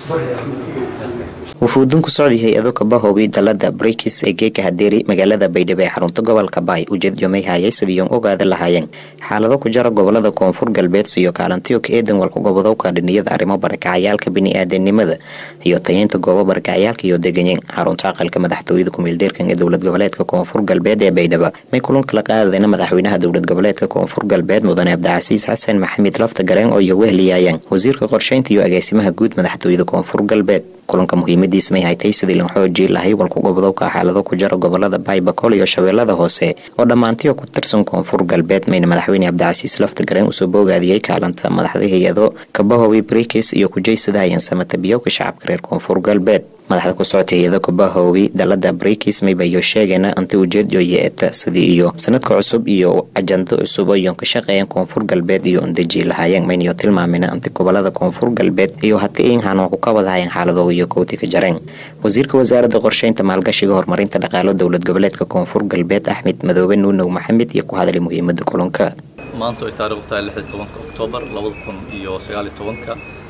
wufuudin ku socday hay-ado kabahoobi dalada brikis ee geeka hadeeri magaalada baydhabo ee xarunta gobolka baay ujeed yomay hayay sidiiyon ogaada lahaayeen xaalado ku jara gobolada koonfur galbeed siyo kaalantiyo ka eedan walka gobodowka dhiniyada arrimo barakacayaalka bini-aadanimada iyo tayeynta goobo barakacayaalka iyo deganyeen xarunta aqalka madaxtooyada kumeeldeerkan ee dowlad goboleedka koonfur galbeed ee baydhabo may kulan kala qaadadeen madaxweynaha dowlad goboleedka koonfur galbeed mudane cabdicasiis xasan maxamed lafta gareen oo iyo wehliyaayeen wasiirka qorsheynta iyo agaasimaha guud madaxtooyada koonfur galbeed kulanka muhiimadiis may haytay sidii lan xoojii lahay walku gobodowka xaalado ku jara gobolada baybakol iyo shabeellada hoose oo dhammaantiyo ku tirsan koonfur galbeed mayna madaxweyne cabdicasiis lafta gareen usoo boogaadiyey kaalanta madaxda hay-ado kabahowi brikis iyo kujaysada hayan samatabiyowka shacabka reer koonfur galbeed madaxda ku socotay hay-ado kabahowi dalada brikis maybayo sheegayna anti ujeed iyo yeeta sidii iyo sanadka cusub iyo ajando cusub oyon ka shaqeeyeen koonfur galbeed iyo undeji lahaayeen maynayo tilmaamina anti gobolada koonfur galbeed iyo hatii inhaan ku kabadahayan xaaladooda iyo kowti ka jareen wasiirka wasaaradda qorsheynta maalgashiga horumarinta dhaqaalo dowlad goboleedka koonfur galbeed axmed madoobe nuunow maxamed iyo ku hadlay muhiimada kulanka maanta ay taariikhdu tahay lixi tobanka oktoobar labada kun iyo sagaali tobanka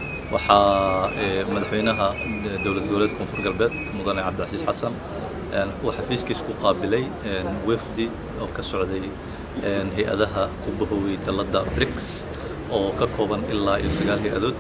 waxaa madaxweynaha dowlad goboleedka koonfur galbeed mudane cabdicasiis xasan uu xafiiskiis ku qaabilay wefdi oo ka socday hay-adaha ku bahowey dalladda brics oo ka kooban ilaa iyo sagaal hay-adood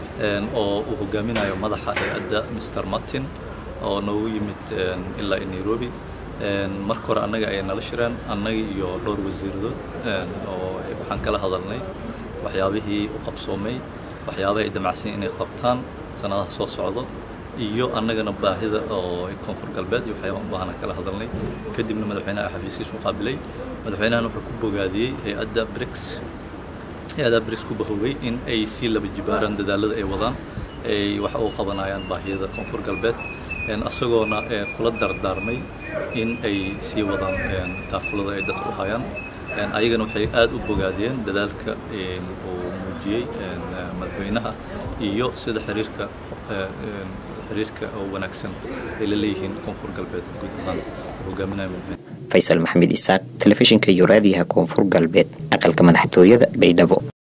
oo uu hogaaminayo madaxa hay-adda mr martin oo noogu yimid ilaa iyo nairobi marka hore annaga ayay nala shireen annaga iyo dhowr wasiiradood oo waxaan kala hadalnay waxyaabihii u qabsoomay waxyaabaha ay damacsan inay qabtaan sanadaha soo socdo iyo annagana baahida oo koonfur galbeed iyo waxyaaba u baahan kala hadalnay kadibna madaxweynaha xafiiskiisu qaabilay madaxweynahan wuxuu ku bogaadiyey hay-adda brics hay-adda brics ku bahowey in ay sii laba jibaaraan dadaalada ay wadaan ay wax u qabanayaan baahiyada koonfur galbeed isagoona kula dardaarmay in ay sii wadaan taakulada ay dadku hayaan ayagana waxay aad u bogaadiyeen dadaalka uu muujiyey madaxweynaha iyo sida xiriirka xiriirka oo wanaagsan ay la leeyihiin koonfur galbeed guud ahaan hogaaminaya madaxweyne faysal maxamed isaaq telefishinka iyo raadiyaha koonfur galbeed aqalka madaxtooyada baydhabo